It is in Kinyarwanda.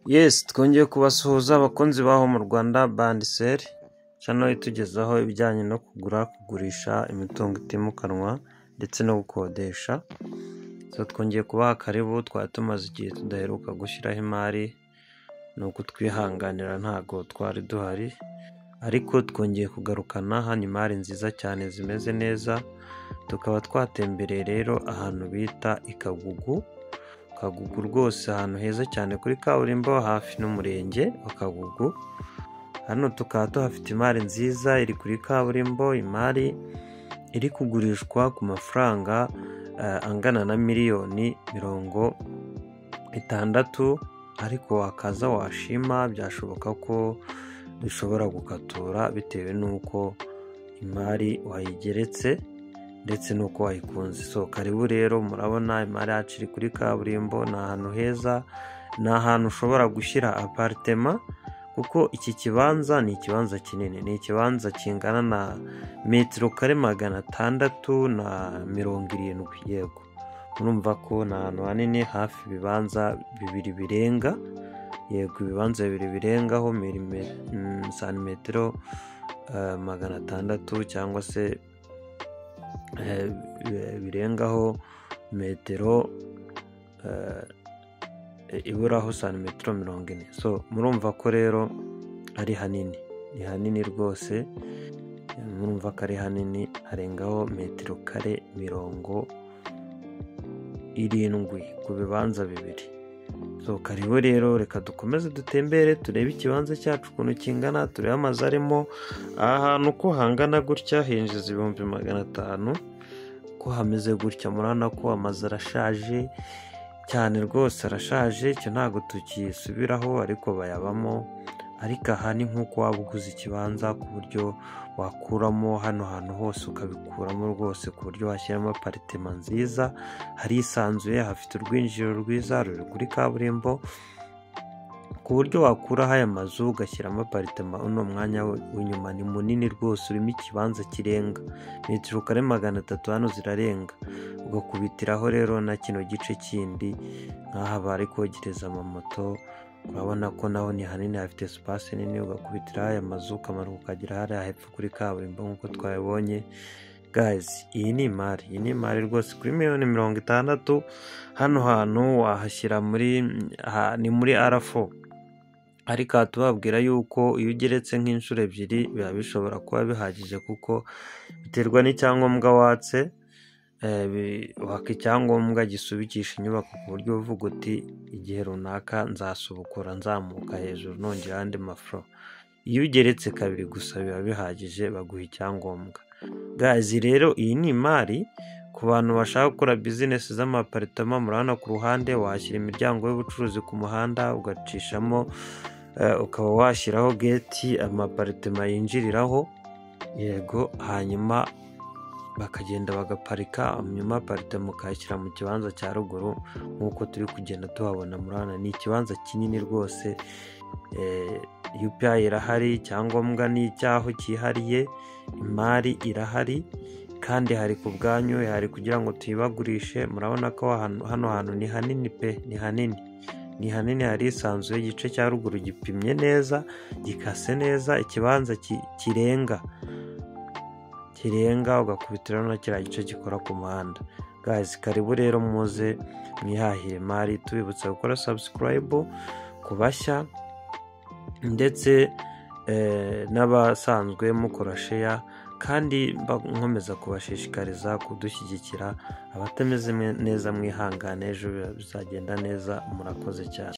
Yes twongeye kubasuhuza abakunzi b'aho mu Rwanda Band Sale channel itugezaho ibijyanye no kugura, kugurisha imitungo itimukanwa ndetse no gukodesha. So twongeye kubaha karibu twari tumaze igihe tudaheruka gushyiraho imari ni ukutwihanganira ntago twari duhari ariko twongeye kugarukana hano imari nziza cyane zimeze neza tukaba twatembereye rero ahantu bita i Kagugu Kagugu rwose ahantu heza cyane kuri kaburimbo hafi n'umurenge wa Kagugu hano tukaba tuhafite imari nziza iri kuri kaburimbo imari iri kugurishwa ku mafaranga eh, angana na miliyoni mirongo itandatu ariko wakaza washima byashoboka ko dushobora gukatura bitewe n'uko imari wayigeretse ndetse n'uko wayikunze so karibu rero murabona imari yacu iri kuri kaburimbo ni ahantu heza ni ahantu ushobora gushyira aparitema kuko iki kibanza ni ikibanza kinini ni ikibanza kingana na metero kare magana atandatu na mirongo irindwi yego murumva ko ni ahantu hanini hafi ibibanza bibiri birenga yego ibibanza bibiri birengaho milime- mm, santimetero eh, magana atandatu cyangwa se eh, bi- birengaho metero eh, iburaho santimetero mirongo ine so murumva ko rero ari hanini ni hanini rwose murumva ko ari hanini harengaho metero kare mirongo irindwi ku bibanza bibiri so karibu rero reka dukomeze dutembere turebe ikibanza cyacu ukuntu kingana turebe amazu arimo aha hantu uko hangana gutya hinjiza ibihumbi magana atanu ko hameze gutya murabona ko amazu arashaje cyane rwose arashaje icyo ntabwo tukisubiraho ariko bayabamo ariko aha ni nk'uko waba uguze ikibanza ku buryo wakuramo hano hantu hose ukabikuramo rwose ku buryo washyiramo aparitema nziza harisanzuye hafite urwinjiriro rwiza ruri kuri kaburimbo ku buryo wakuraho aya mazu ugashyiramo aparitema uno mwanya we- w'inyuma ni munini rwose urimo ikibanza kirenga metero kare magana atatu hano zirarenga ugakubitiraho rero na kino gice kindi nk'aha bari kogereza amamoto urabona ko naho ni hanini hafite sipasi nini ugakubitiraho aya mazu ukamanuka ukagera hariya hepfo kuri kaburimbo nk'uko twabibonye gazi iyi ni imari iyi ni imari rwose kuri miliyoni mirongo itandatu hano hantu wahashyira muri ha- ni muri arafo ariko aha tubabwira yuko iyo ugeretse nk'inshuro ebyiri biba bishobora kuba bihagije kuko biterwa n'icyangombwa watse eh, bi- waka icyangombwa gisubikisha inyubako ku buryo uvuga uti igihe runaka nzasubukura nzamuka hejuru nongera andi mafuro iyo ugeretse kabiri gusa biba bihagije baguha icyangombwa gazi rero iyi ni imari ku bantu bashaka gukora bizinesi z'amaparitama murabona ku ruhande washyira imiryango y'ubucuruzi ku muhanda ugacishamo eh, ukaba washyiraho geti amaparitema yinjiriraho yego hanyuma bakagenda bagaparika hanyuma aparitema ukayashyira mu kibanza cya ruguru nk'uko turi kugenda tuhabona murabona ni ikibanza kinini rwose eh, UPI irahari icyangombwa ni icyaho cyihariye imari irahari kandi hari ku bwanyu hari kugira ngo tuyibagurishe murabona ko hano hano hantu ni hanini pe ni hanini ni hanini harisanzuye igice cya ruguru gipimye neza gikase neza ikibanza ki- kirenga kirenga ugakubitiraho na kiriya gice gikora ku muhanda gazi karibu rero muze mwihahire imari tubibutsa gukora sabusikarayibu ku bashya ndetse eh, n'abasanzwe mukora sheya kandi mba- nkomeza kubashishikariza kudushyigikira abatameze mwe- neza mwihangane ejo bizagenda neza murakoze cyane